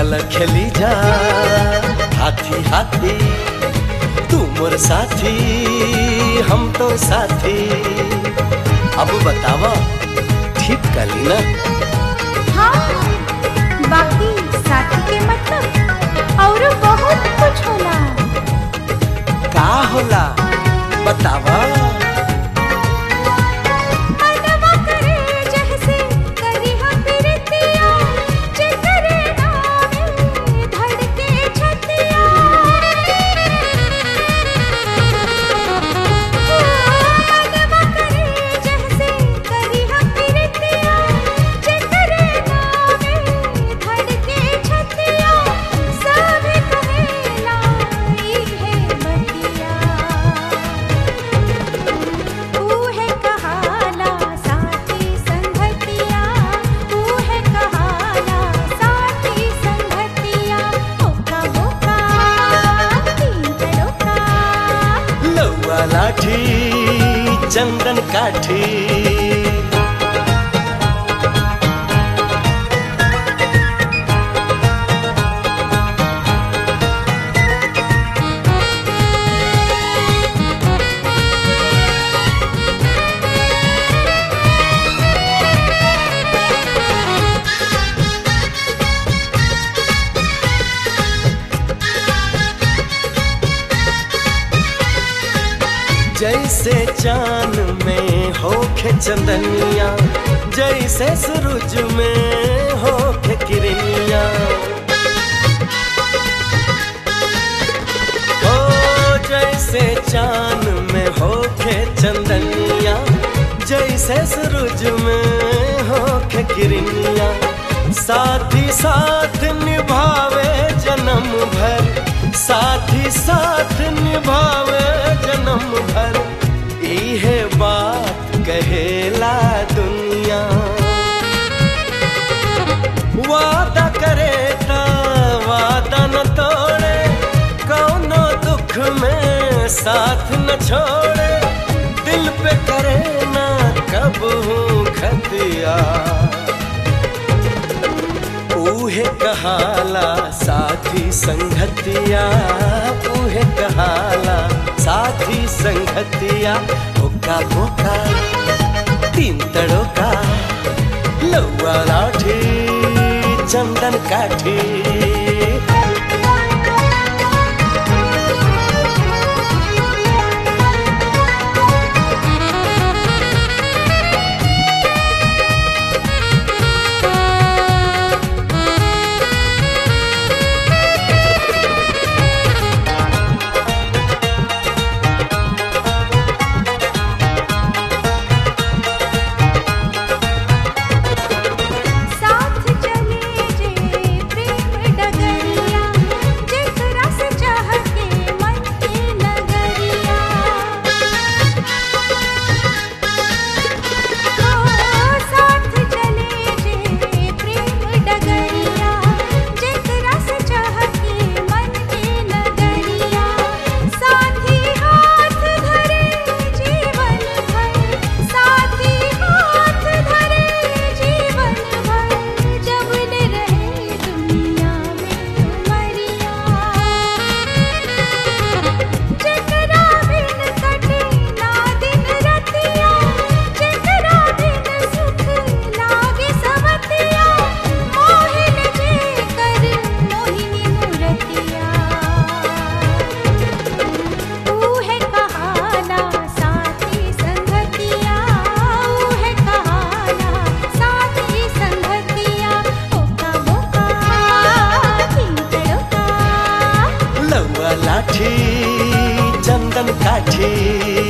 चल खेली जा हाथी हाथी तू मोर साथी हम तो साथी अब बतावा ठीक कली ना हाँ बाकी साथी के मतलब और बहुत कुछ होला का होला बतावा मनवा करे जैसे करी हम प्रीतिया जिकरे नामे धड़के छतिया मनवा करे जैसे करी हम प्रीतिया जिकरे नामे धड़के छतिया सब कहेला ई है बतिया ऊहे कहाला साथी संगतिया ऊहे कहाला साथी संगतिया ओका बोका तीन तड़ोका लौआ लाठी चंदन काठी जैसे चांद में होखे चंदनिया जैसे सूरज में होखे किरनिया ओ जैसे चांद में होखे चंदनिया जैसे सूरज में होखे किरनिया साथी साथ निभावे जन्म भर साथी साथ निभावे जन्म भर इहे बात कहेला दुनिया वादा करे ता वादा न तोड़े कौनो दुख में साथ न छोड़े दिल पे करे ना कब हूँ खतिया ऊहे कहाला साथी संगतिया ऊहे कहाला साथी संगतिया ओका बोका तीन तड़ोका लौआ लाठी चंदन काठी साथ चले जे प्रेम डगरिया जेकरा से चाह के मन के नगरिया ओ साथ चले जे प्रेम डगरिया जेकरा से चाह के मन के नगरिया साथी हाथ धरे जीवन भर साथी हाथ धरे जीवन भर जब ले रहे दुनिया में उमरिया जेकरा बिन कटे ना दिन रतिया जेकरा बिन सुख लागे सवतिया मोहिन जे कर मोहिनी मूरतिया ऊहे कहाला साथी संगतिया ऊहे कहाला साथी संगतिया ओका बोका तीन तड़ोका लौआ लाठी चंदन काठी